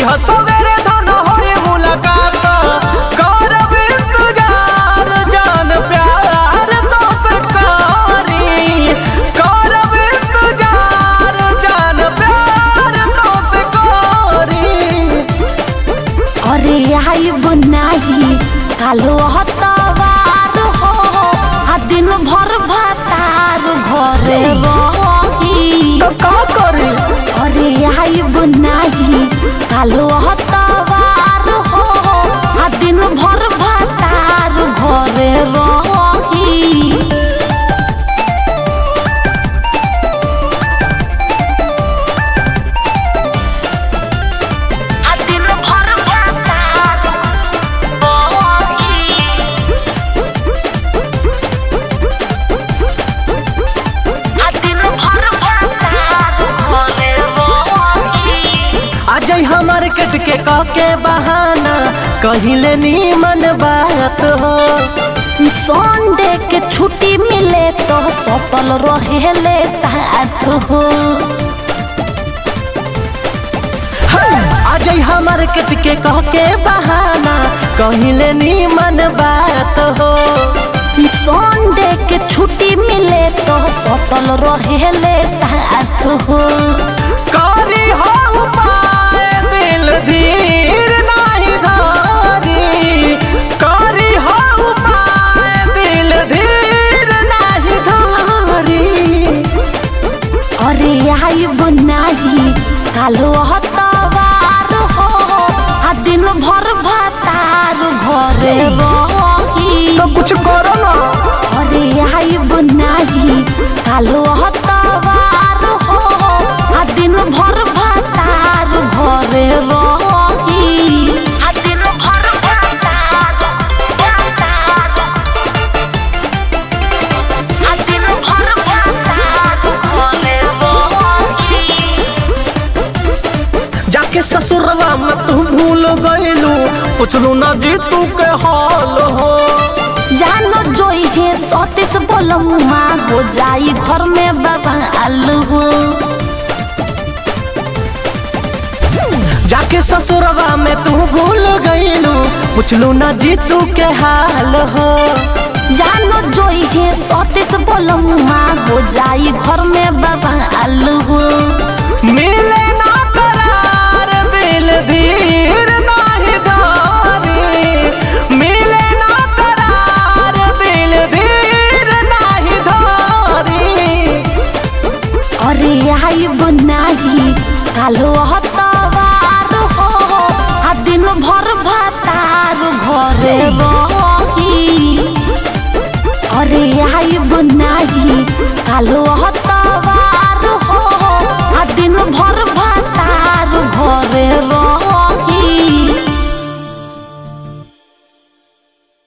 ह सवेरे धन होई मुलाकात करब इंतजार जान प्यार तो से करी करब इंतजार जान प्यार तो से करी अरे आई बुनाही कालो हतवार हो आ दिन भर भातार घरे रही तो का करी अरे आई बुनाही कालो हतवार हो आ दिन भर भातार घरे रही आ दिन भर भातार रही आ दिन भर भातार घरे रही आज हमार कट के कह के बहाना कहिले नीमन बात हो संडे के छुट्टी मिले तो सफल रहेले साथ हो आज हमार कट के कह के बहाना कहिले नीमन बात हो संडे के छुट्टी मिले तो सफल रहेले साथ हो करी हो पाए दिल धीर नहीं धारी करी हो पाए दिल धीर नहीं धारी अरे आई बुनाही कालो हतवार हो आ दिन भर भातार घरे रही तो कुछ करो ना अरे आई बुनाही कालो हतवार हो आ दिन भर भातार घरे रही आ दिन भर भातार भातार आ दिन भर भातार घरे रही जाके ससुरवा में तू भूल गईलू पुछलू ना जी तू के हाल हो जानो जोई है सतीश बोलमुआ हो जाई घर में बवाल हो जाके ससुरवा में तू भूल गईलू पुछलू ना जी तू के हाल हो जानो जोई है सतीश बोलमुआ हो जाई